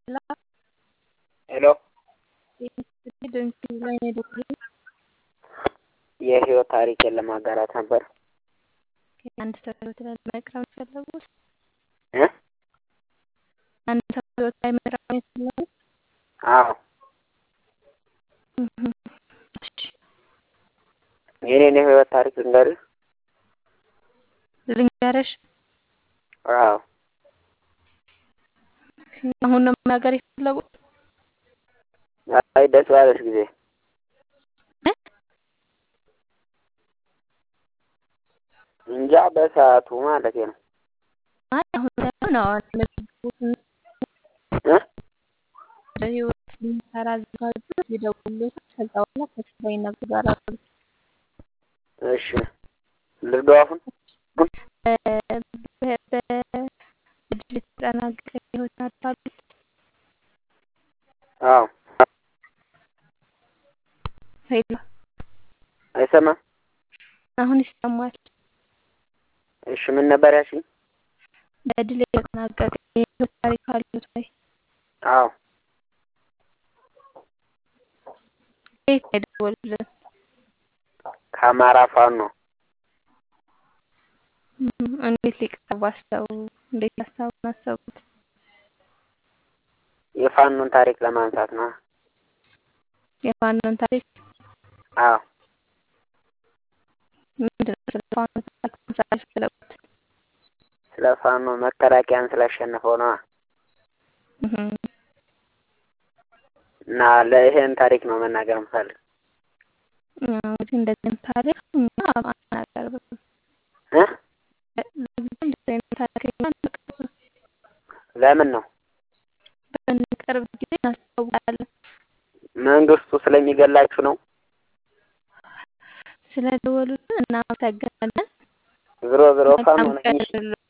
ሄሎ የህይወት ታሪኬን ለማጋራት ነበር። አንድ ሰው ህይወት ላይ መቅረብ የፈለጉት እ አንድ ሰው ህይወት ላይ መቅረብ የፈለጉት አዎ እሺ የኔን የህይወት ታሪክ ልንገርህ? ልንገርሽ? አዎ አሁን ነው መናገር የፈለጉት? አይ ደስ ባለሽ ጊዜ እንጃ በሰዓቱ ማለቴ ነው። አይ አሁን ሳይሆን አሁን ለሚገቡት እ በህይወት ሊሰራ አዘጋጁ ይደውሉት ከዛ በኋላ ከስራ ይነግዳል። እሺ ልርዳው አሁን በድል የተጠናቀቀ ህይወት አታሉት አዎ ሄሎ አይሰማም። አሁን ይሰማል። እሺ ምን ነበር ያልሽኝ? በድል የተጠናቀቀ የህይወት ታሪክ አሉት ወይ? አዎ ከየት ነው የደወሉልን? ከአማራ ፋኖ እንዴት ሊቀርቡ አሰቡ? እንዴት ሀሳቡን አሰቡት? የፋኖን ታሪክ ለማንሳት ነው። የፋኖን ታሪክ አዎ ምንድን ነው ስለ ፋኖ ታሪክ ማንሳት የፈለጉት? ስለ ፋኖ መከላከያን ስላሸነፈው ነዋ። እና ለይሄን ታሪክ ነው መናገር የምፈልግ። እንግዲህ እንደዚህ ታሪክ እኛ አናቀርብም። እ እንደዚህ አይነት ታሪክ እኛ አንቀርብም። ለምን ነው? በምንቀርብ ጊዜ እናስታውቃለን። መንግስቱ ስለሚገላችሁ ነው? ስለደወሉልን እናመሰግናለን። ዝሮ ዝሮ ፋኖ መልካም ነኝ። ቀን